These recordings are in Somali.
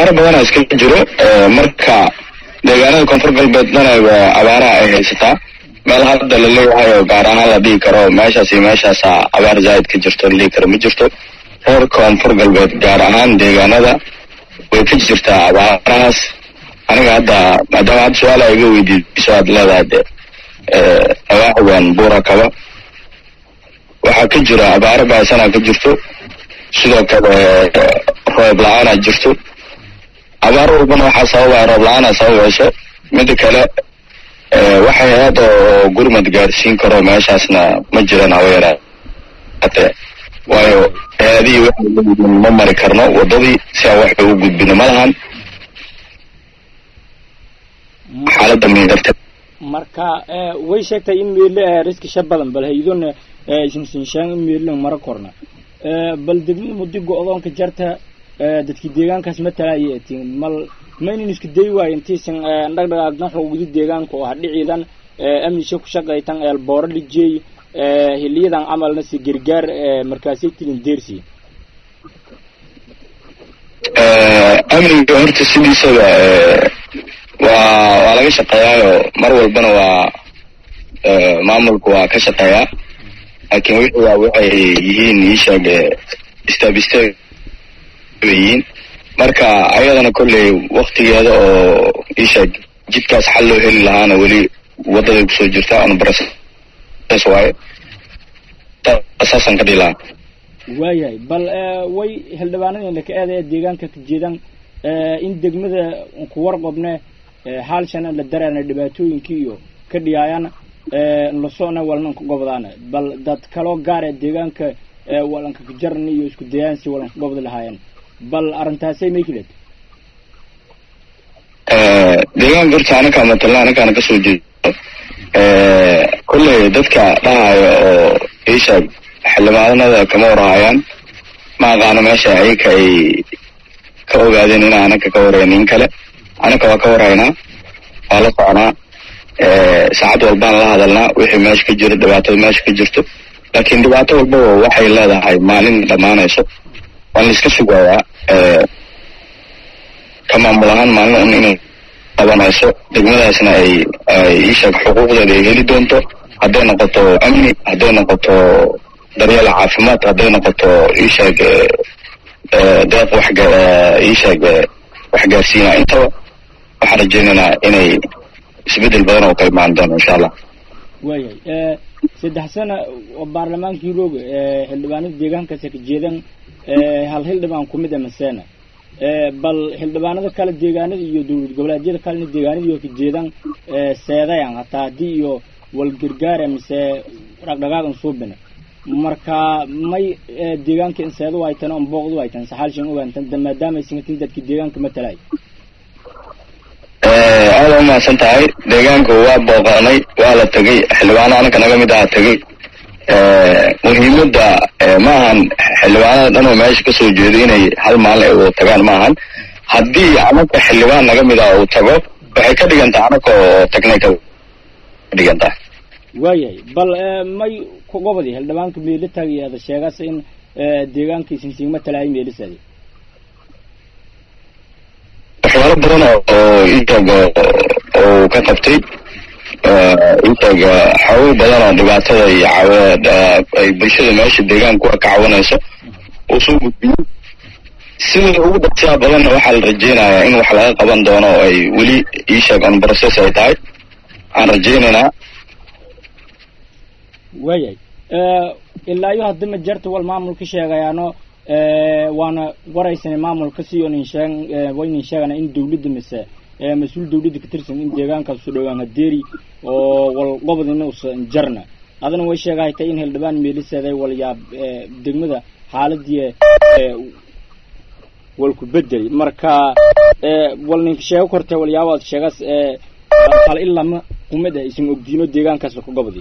abaaro badana iska jiro marka deegaanada koonfur galbeed dhan abaaraha ay haysataa meel hadda la leeyahay oo gaar ahaan la dhihi karo meeshaas iyo meeshaasa abaar zaa'id ka jirto la dhihi karo ma jirto reer koonfur galbeed gaar ahaan deegaanada way ka jirtaa abaarahaas aniga hadda maadaama hadda su-aala iga weydiiso aad leedahay de awaaxigan buura kaba waxaa ka jira abaaro baasana ka jirto sidoo kale roob la-aana jirto abaar walbana waxaa sababaya roob la-aana sababayso mida kale waxay hay-adda oo gurmad gaarsiin karo meeshaasna ma jiran haba yaraate waayo hay-adihii waxay leeyihiin ma mari karno waddadii si aan waxba u gudbino ma lahan xaaladda midarta marka way sheegtay in meele riskisha badan bal haydona sinsinshaan in meelin mara korna bal degmada muddi go-doonka jarta dadkii deegaankaas matalaya atiin mal maynan isku day waayo intiisan dhagdhagaagdan xoogdi deegaanka oo hadhiciidan amnisha ku shaqaytan eelbooro dhijeey hiliyadan camalna si gargaar markaasay tilin deersi amniga horta sidiisaba waa waa laga shaqeeyaayo mar walbana waa maamulku waa ka shaqeeyaa laakiin wixii waa waxay yihiin iisheeg step step bay yihiin marka ayadana kolley waktigeeda oo iisheeg jidkaas xal loo heli lahaana weli waddaday kusoo jirta on process waaye saasaan ka dhihi lahaa waayahay bal way xildhibaanadeenna ka eedaya deegaanka ka jeedaan in degmada ku warqobne haalshana la dareena dhibaatooyinkii iyo ka dhiyaayana lasocna walnanka gobdaana bal dad kaloo gaar ee deegaanka walanka kajarni iyo isku dayaansi walanka gobda lahaayeen bal arrintaasay maykileed deegaanka horta anakaa matalna anakaana kasoo jeedo kolley dadka dhahaayo oo ishaag xildhibaanada kama warhayaan ma aqaano meesha ayaka ay ka ogaadeen inaa anaka ka warhayn in kale anaka waa ka warhaynaa waa la soconaa saacad walbaan la hadalnaa wixii meesha ka jiro dhibaatada meesha ka jirto laakiin dhibaato walbaba waxay leedahay maalin dhammaanayso waan la iska sugayaa ka maamul ahaan maalin un inay qabanayso degmadaasna ay iisheeg xuquuqdeeda ay heli doonto hadday noqoto amni hadday noqoto daryeel caafimaad hadday noqoto iisheeg deeq wax iisheeg waxgaarsiina intaba waxaan rajaynaynaa inay isbedel badan oo ka imaan doono insha allah waayahay saddex sana oo baarlamaankii rooga xildhibaanada deegaankaasi ka jeedan hal xildhibaan kumid a maseena bal xildhibaanada kale deegaanada iyo dowlad goboleedyada kalena deegaanadii oo ka jeedan seedayan hataa haddii iyo walgargaara mise dhaqdhaqaagan suubina marka may deegaanka in seedu aytan on booqdu aytan saxaalshan ogaantan maadaama aysan katin dadka deegaanka matalay aada umahadsan tahay deegaanka waa booqanay waa la tegay xildhibaano anaka naga mid aha tegay muhiimadda ma ahan xildhibaanada dhan oo meesha kasoo jeedo inay hal maalin ay wada tagaan ma ahan haddii anaka xildhibaan naga mid ah uu tago waxay ka dhigan tahay anaka oo tagnay ka dhigan tahay waayahay bal may gobodi xildhibaanka meelo taagayaada sheegaas in deegaanka sinsiigma talahay meelisadi waxyaalo badan oo iisheeg uu ka qabtay iisheeg xoogo badan oo dhibaatada iyo ay bulshada meesha deegaanku ka cawanayso uu soo gudbiyey sida ugu dhaqsiyaa badanna waxaa la rajaynayaa in wax laga qaban doono oo ay weli iisheeg on process ay tahay aan rajaynaynaa waayahay ilaa iyo haddima jarta wal maamulka sheegayaano waana waraysanay maamulka si nin sheeg waynin sheegana in dawladda mise mas-uul dawladda ka tirsan in deegaankaas u dhowaan hadeeri oo wal qobodina usan jarna adana way sheegahaytay in xildhibaan meeliseeday walyaab degmada xaaladii walku bedeli marka wal ninka sheego kortee walyaabaad sheegaas hal ilama kumid ah isan ogdiino deegaankaas ka gobodi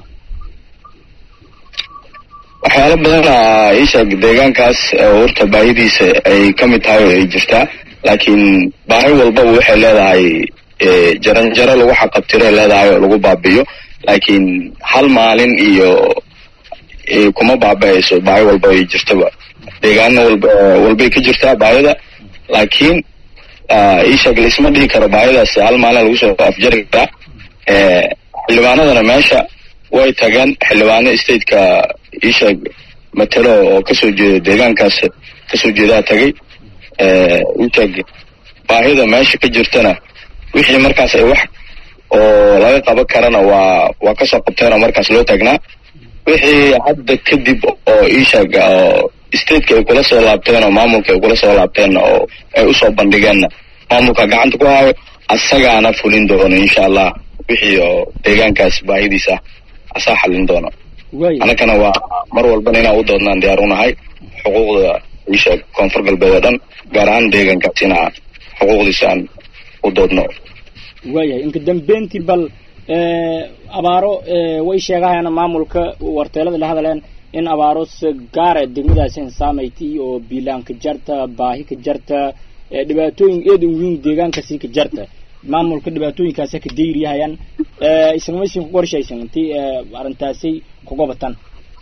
waxyaalo badana iisheeg deegaankaas horta baahidiisa ay ka mid tahay oo ay jirtaa laakiin baahi walbaba waxay leedahay jaranjaro lagu xaqabtiray leedahay oo lagu baabiyo laakiin hal maalin iyo kuma baaba-ayso baahi walba ay jirtaba deegaano walba walbay ka jirtaa baahida laakiin isheeg laisma dhihi karo baahidaas hal maalin lagu soo afjari karaa xildhibaanadana meesha way tageen xildhibaano stateka isheeg matelo oo kasoo jeeda deegaankaas kasoo jeedaa tagay isheeg baahida meesha ka jirtana wixii markaas ay wax oo laga qaban karana waa waa kasoo qabteen oo markaas loo taagnaa wixii hadda kadib oo isheeg oo stateka ay kula soo laabteen oo maamulka ay kula soo laabteen oo ay usoo bandhigeenna maamulka gacanta ku hayo asagaana fulin doono insha allah wixii oo deegaankaas baahidiisa asaa xalin doono annagana waa mar walbana inaan u doodnaan diyaar unahay xuquuqda isheeg koonfur galbeed oo dhan gaar ahaan deegaankaas inaa xuquuqdiisa aan u doodno waayahay inka dambeyntii bal abaaro way sheegahayaan maamulka warteelada la hadleen in abaaro gaara degmadaasi insaamaytay oo biilaan ka jarta baahi ka jarta dhibaatooyin eed weyn deegaankaasi ka jarta maamulka dhibaatooyinkaasi ka dayriyahayaan isagmaysin ku qorshaysan intii arrintaasi kuga batan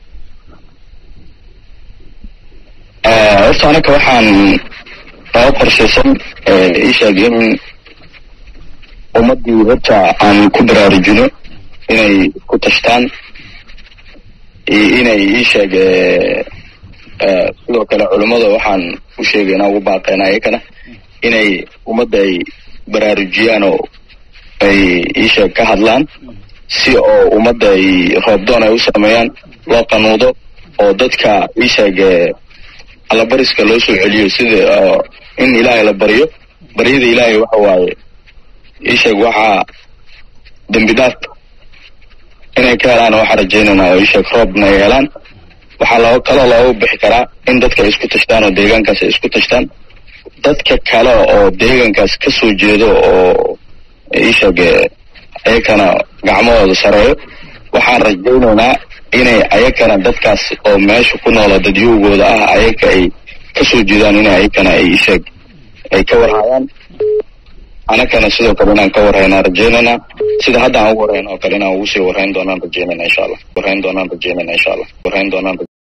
horta anaka waxaan noo qorshaysan isheeg in ummadii horta aan ku baraarujino inay ku tashtaan iyo inay isheeg sidoo kale culummada waxaan u sheegaynaa ugu baaqeena iyakana inay ummadda ay baraarujiyaan oo ay isheeg ka hadlaan si oo ummadda ay roobdoon ay u sameeyaan loo qanuudo oo dadka isheeg allabariska loo soo celiyo sida in ilaahay la baryo baryada ilaahay waxa waaye isheeg waxaa dembi dhaaf inay ka helaan waxaa rajaynaynaa oo isheeg roobna ay helaan waxaa loo kaloo looga bixi karaa in dadka ay isku tashtaan oo deegaankaas ay isku tashtaan dadka kale oo deegaankaas ka soo jeedo oo isheeg ayakana gacmahooda sareeyo waxaan rajaynaynaa inay ayakana dadkaas oo meesha ku noola dadyowgooda ah ayaka ay ka soo jeedaan inay ayakana ay isheeg ay ka warhayaan anakana sidoo kale inaan ka warhaynaa rajaynaynaa sida hadda aan ugu warhayn oo kale inaan ugu sii warhayn doonaan rajaynayna insha allah warhayn doonaan rajaynayna insha allah warhayn doonaan